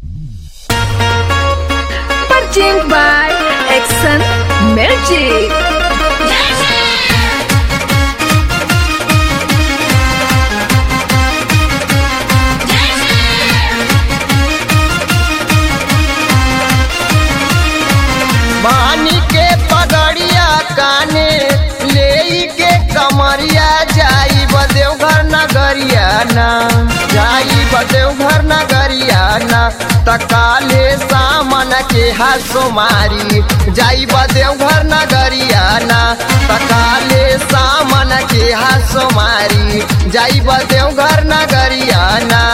Purchased by Exxon Magic. मानी के पगड़िया काने ले के कमरिया जाई बदेवघर नगरिया ना जाई बदेवघर नगरिया ना तकाले सामन के हासो मारी जाई बदेवघर नगरिया ना तकाले सामन के हासो मारी जाई बदेवघर नगरिया ना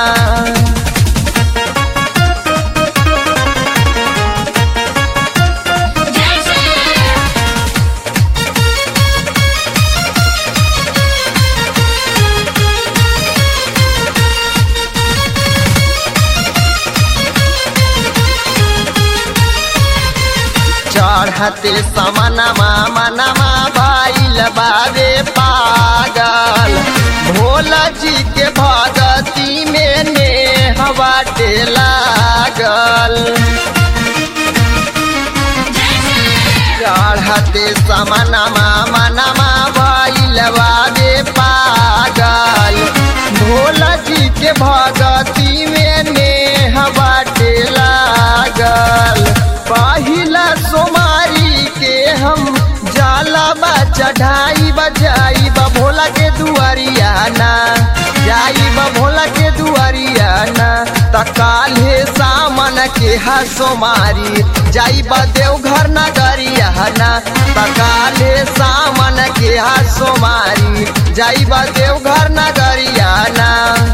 चढ़ते समनमा मनमा भाईल बाबे पागल भोला जी के भगती में ने हवाटे लागल चढ़ते समनमा मनमा भाईल बाबे पागल भोला जी के भगती में ने हवाटे लागल पहिला सोमारी के हम जाला बा चढ़ाई बजाई बा भोला के दुआरिया ना जाई बा भोला के दुआरिया ना तकाले सामन के हसो मारी जाई बा देवघर नगरिया ना तकाले सामन के हसो मारी जाई बा देवघर नगरिया ना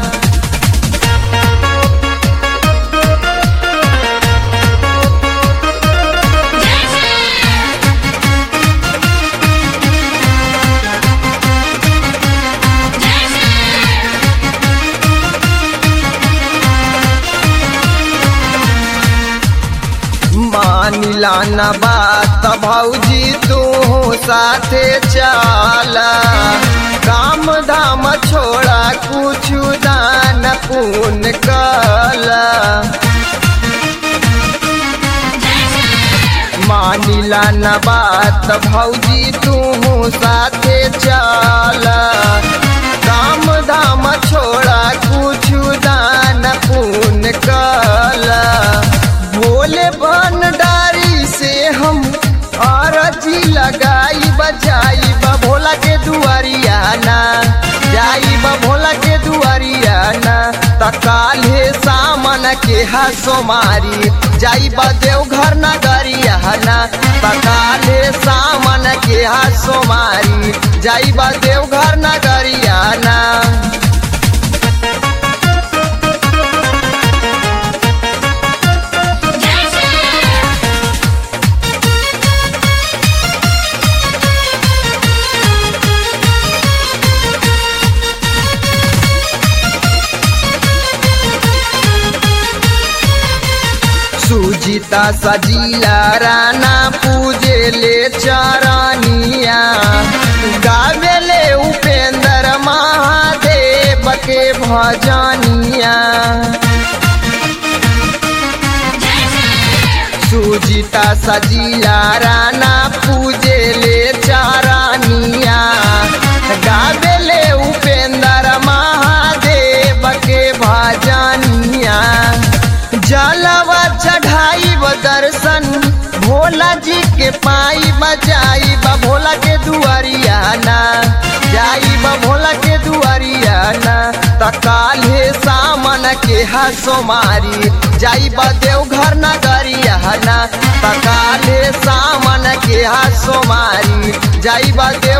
मानिला न बात भौजी तू साथे चला काम धाम छोड़ा कुछ दान पुन कला मानिला न बात भौजी तू साथे चला काम धाम छोड़ा कुछ दान पुन कला भोले भंडारी से हम अरजी लगाई बजाई बा भोला के दुआरिया ना जाई बा भोला के दुआरिया ना तकाले सामन के हसो मारी जाई बा देवघर नगरिया ना तकाले सामन के हसो मारी जाई बा देवघर नगरिया ना सुजीता सजीला राना पूजे ले चरनिया गावेले उपेंद्र महादेव के भजनिया सुजीता सजीला राना पूजे ले चरनिया गावेले उपेंद्र महादेव के भजनिया जलवा चढ़ाई व दर्शन भोला जी के पाई बजाई बा भोला के दुआरिया ना जाई बा भोला के दुआरिया ना तकाले सामन के हसो मारी जाई बा देवघर नगरिया ना तकाले सामन के हसो मारी जाई बा देव